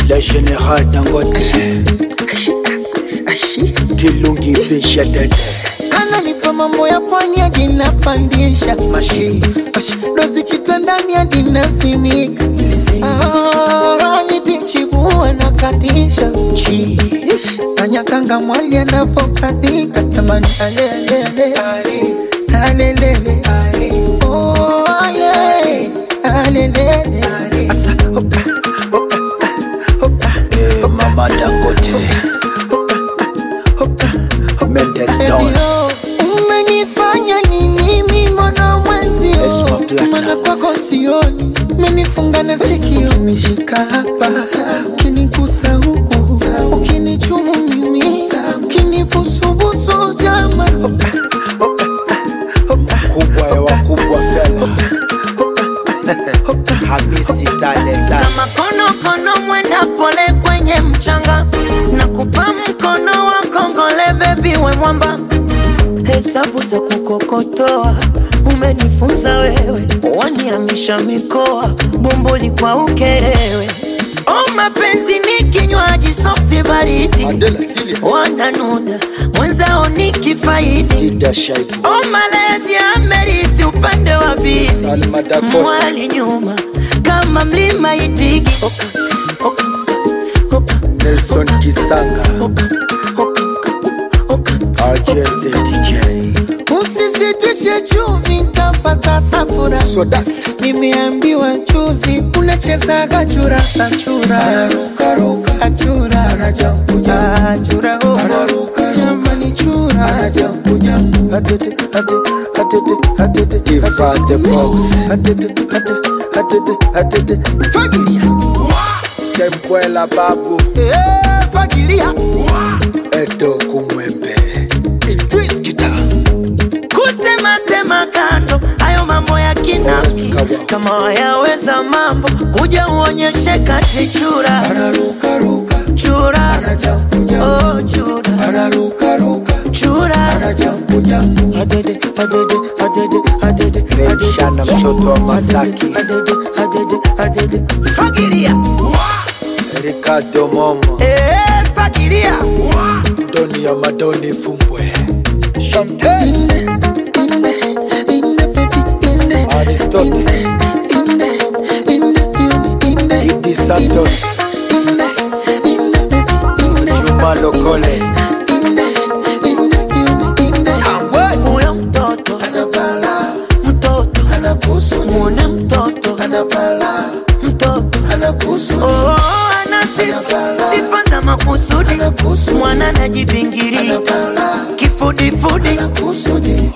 Le général Dangote Kilungi Fisha Dede ananipa mambo ya pwani hadi napandisha Mashi Ash, dozi kitandani hadi nasimika Ah, nitichibua na katisha Chi Ish, Kanyakanga mwali anapokatika tamani alelele alelele Oh, ale, alelele Asa, oka, oka, ah, oka, eh, Mama Dangote oka, Mendes Don Ebio, umenifanya nini mimi mwana mwenzio Esma Black mana House. kwako sioni umenifunga na sikio umeshika hapa ukinigusa huku ukinichumu mimi ukinibusubusu jama Kubwa ya wakubwa fela Hamisi Talenta kama konokono mwenda pole kwenye mchanga na kupa mkono wa kongole bebi we mwamba hesabu za kukokotoa umenifunza wewe waniamisha mikoa bomboli kwa ukerewe o mapenzi ni kinywaji softi baridi Adela Tilia wananuna mwenzao ni kifaidi Dida Shaibu o malezi amerithi upande wa bibi Salma Dakota mwali nyuma kama mlima itigi oka, oka, oka, Nelson Kisanga oka, oka, oka, RJ the DJ usisitishe chumvi ntapata safura Soda nimeambiwa juzi unachezaga churasa chura achura achura oh. jamani chura Atete, atete, atete, atete, Iva the Box atete, atete, atete, atete. fagilia Sembwela Babu Eh, fagilia Edo Kumwembe Idris Kita kusema sema kando hayo mambo ya kinafiki kama wayaweza mambo kuja uonyeshe kati chura anarukaruka chura anajakuja oh chura anarukaruka chura anajakuja adede adede adede adede Remshana mtoto wa Masaki adede adede adede fagilia Ricardo Momo eh fagilia Doni ya Madoni Fumbwe Chantel ine ine ine baby ine Aristotle ine ine ine Idi Santos ine ine baby ine Juma Lokole ine ine ine Tambwe huyo mtoto anabala mtoto anakusu muone mtoto anabala mtoto anakusu oh, ana sifa sifa za makusudi anakusu mwana anajibingirika anabala kifudifudi anakusudi